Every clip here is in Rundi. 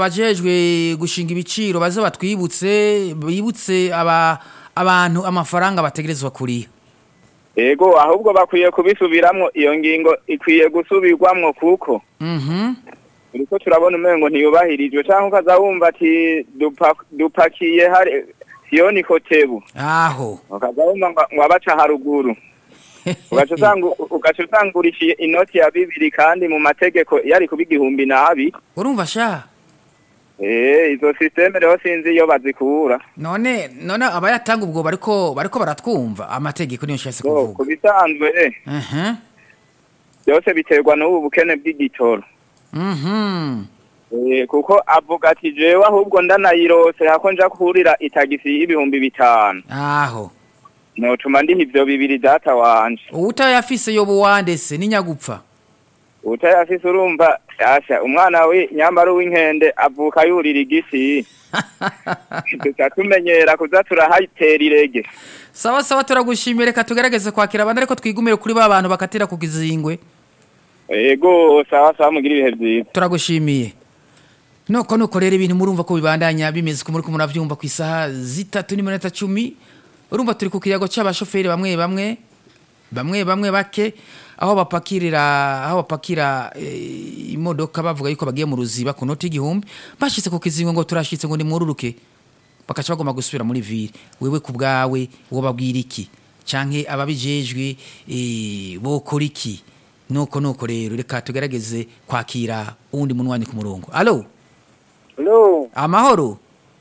abajejwe gushinga ibiciro baze batwibutse bibutse aba abantu amafaranga bategerezwa kuriha Ego ahubwo bakwiye kubisubiramwo iyo ngingo ikwiye gusubirwamwo kuko Mhm. uriko turabona umengo ntiyubahirijwe canke ukaza wumva ati dupa, dupakiye hari siyoni kotebu aho ukaza wumva ngo ngo abaca haruguru ugaca usanga ugaca usanga urishiye inoti ya bibiri kandi mu mategeko yari kuba igihumbi nabi urumva sha eh izo systeme rero sinzi iyo bazikura none none abayatanga ubwo bariko bariko baratwumva amategeko niyo nshaka Ngo, kuvuga ku bisanzwe eh, Mhm. byose biterwa n'ubu bukene bw'igitoro Mhm. Eh, kuko avuga ati jewe ahubwo ndanayirose hako nja kurira itagisi y'ibihumbi bitanu aho notuma ndiha ivyo bibiri data wanje utayafise yobo wandese ninyagupfa utayafise urumva asha umwana we nyambaro w'inkende avuka yurira igisi tuca tumenyera kuza turahayitera irege sawa sawa turagushimiye reka tugerageze kwakira abandi ariko twigumire kuri ba bantu bakatira ku gizingwe ego sawa sawa mugira ibihe vyiza turagushimiye nuko nuko rero ibintu murumva ko bibandanya bimeze ko muri ko muravyumva ku isaha zitatu n'iminota cumi urumva turi ku kiyago c'abashoferi bamwe bamwe bamwe bamwe bake aho bapakirira aho bapakira eh, imodoka bavuga yuko bagiye mu ruziba ku noti y'igihumbi bashitse ku kizingo ngo turashitse ngo nimwururuke bakaca bagomba gusubira muri ville wewe ku bwawe wobabwira iki canke ababijejwe eh, bokora iki nuko nuko rero reka tugerageze kwakira uwundi munwanyi ku murongo alo Hello, amahoro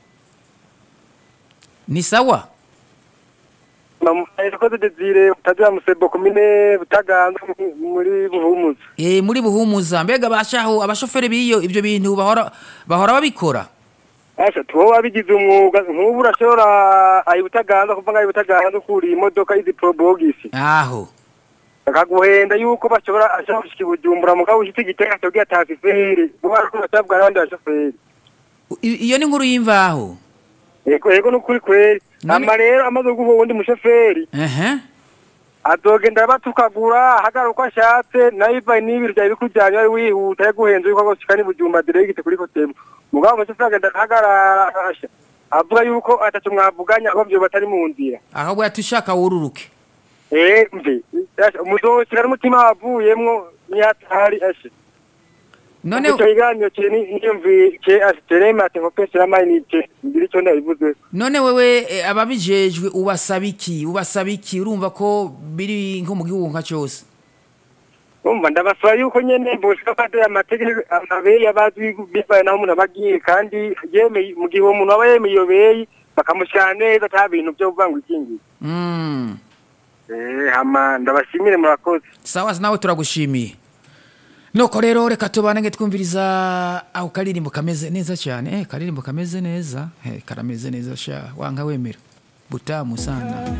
ni sawa namukoze Desire utazira musebo komine butaganza muri buhumuza. e, muri buhumuza mbega bashaho abashoferi biyo ibyo bintu bahora bahora babikora Asha tuwo wabigize umwuga nk'ubu urashobora ayi butaganza kuva ngayi butaganza ukuri imodoka izi probogisi. aho Akaguhenda yuko bashobora ashobora gushika ibujumbura mugabo ushitse igitega cyogiye atasiferi. Bo ariko batabwa abandi bashoferi. I- iyo ni nkuru y'imvaho Ego ego nukuri kweri. None- Ama rero amaze guha uwundi mushoferi ehe azogenda batukagura hagaruka ashatse nayiva n'ibiri byawe bikujyanye wari wihuta yaguhenze yuko agoshika n'ibujumba diregite kuri kotemu mugabo umushoferi agenda ahagarara asha avuga yuko atatu mwavuganye aho vyo batari mu nzira ahubwo yatushaka wururuke eh mve asha muzoshika n'umutima wavuyemwo niyatari asha none icyo kiganiro kiri niyumvi ke asiterema ati nko pesi y'amayinite ngira icyo ndabivuze none wewe eh, ababijejwe ubasaba iki ubasaba iki urumva ko biri nko mu gihugu nka cyose umva ndabasaba yuko nyene boshika fata amategeko amabeyi abazwi bivaye naho umuntu abagiye kandi yemeye mu gihe uwo muntu aba yemeye iyo beyi bakamushyira neza ata bintu byo kuvanga ikingi mm. eh hama ndabashimire murakoze sawa nawe turagushimiye nuko rero reka tubanenge twumviriza aho karirimbo kameze neza cyane eh, karirimbo kameze neza eh, karameze neza sha wanga wemera butamu sana